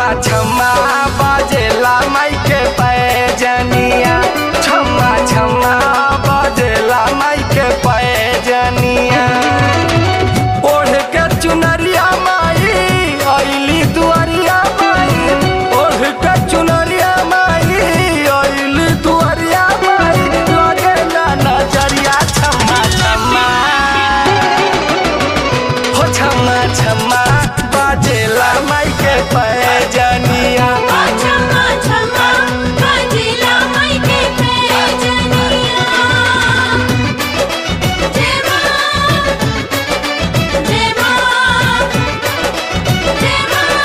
छम्मा छम्मा बाजेला माई के पैजनिया छम्मा छम्मा बाजेला माई के पैजनिया ओढ़ के चुनरिया माई अइली दुआरिया माई ओढ़ के चुनरिया माई अइली दुआरिया माई लगेला नजरिया छम्मा छम्मा हो छम्मा छम्मा बाजेला माई के पैजनिया छम्मा छम्मा बाजेला माई के पैजनिया जय मां जय मां जय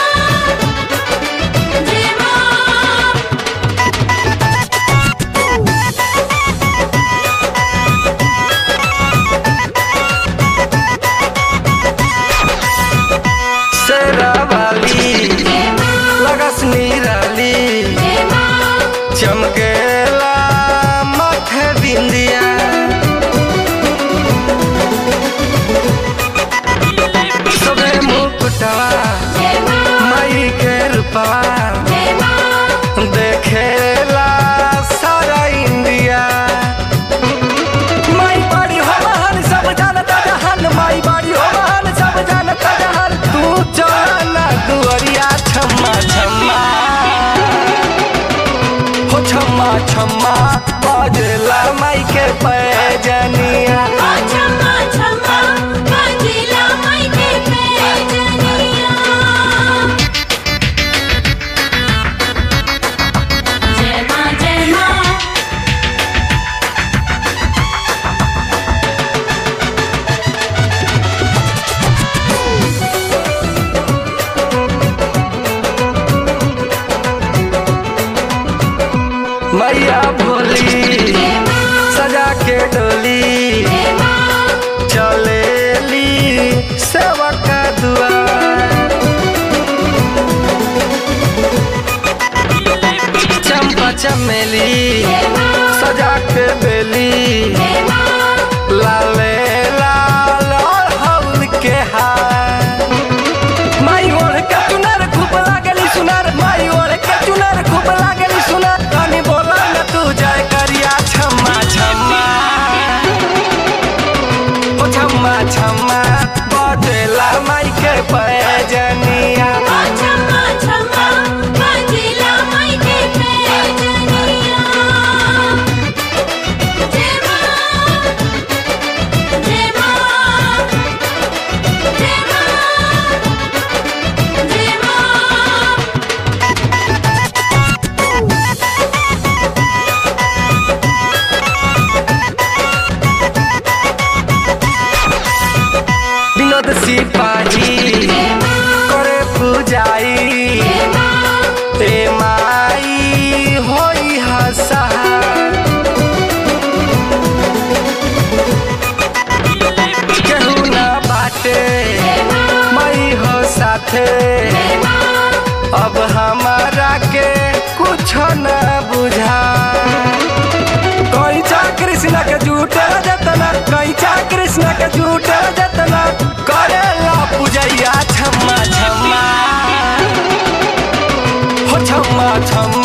मां जय मां शेरावाली जय मां लगस निराली जय मां चमकेला माथे बिंदिया सबे मुकुटवा जय मां माई के रूपवा जय मां देखेला सारा इंडिया माई बाड़ी हो महान सब जानता जहान माई बाड़ी हो महान सब जानता जहान तू चला दुआरिया छम्मा छम्मा हो छम्मा छम्मा बाजला माई के पैजनिया छम्मा छम्मा बाजेला माई के पैजनिया जय मां जय मां मैया भोली सजा के डोली जय मां चलेली सेवा का दुआर चंपा चमेली जय मां सजा के बेली जय मां लाले लाल और हौल के हार माई ओढ़ के चुनर खूब लागली सुनर माई ओढ़ के चुनर खूब लागली सुनर कनी बोला न तू जय करिया छम्मा छम्मा ओ छम्मा छम्मा बजेला माई के पैजनिया छम्मा छम्मा बाजेला माई के पैजनिया जय मां जय मां जय मां जय मां विनोद सिपाही करे पूजाई ए माई होई हसा केहू ना बाटे मई हो साथे अब हमारा के कुछ न बुझा कैचा कृष्ण के झूठे जतना कैचा कृष्ण के झूठे जतना करेला पूजैया छम्मा छम्मा हो छम्मा छम्मा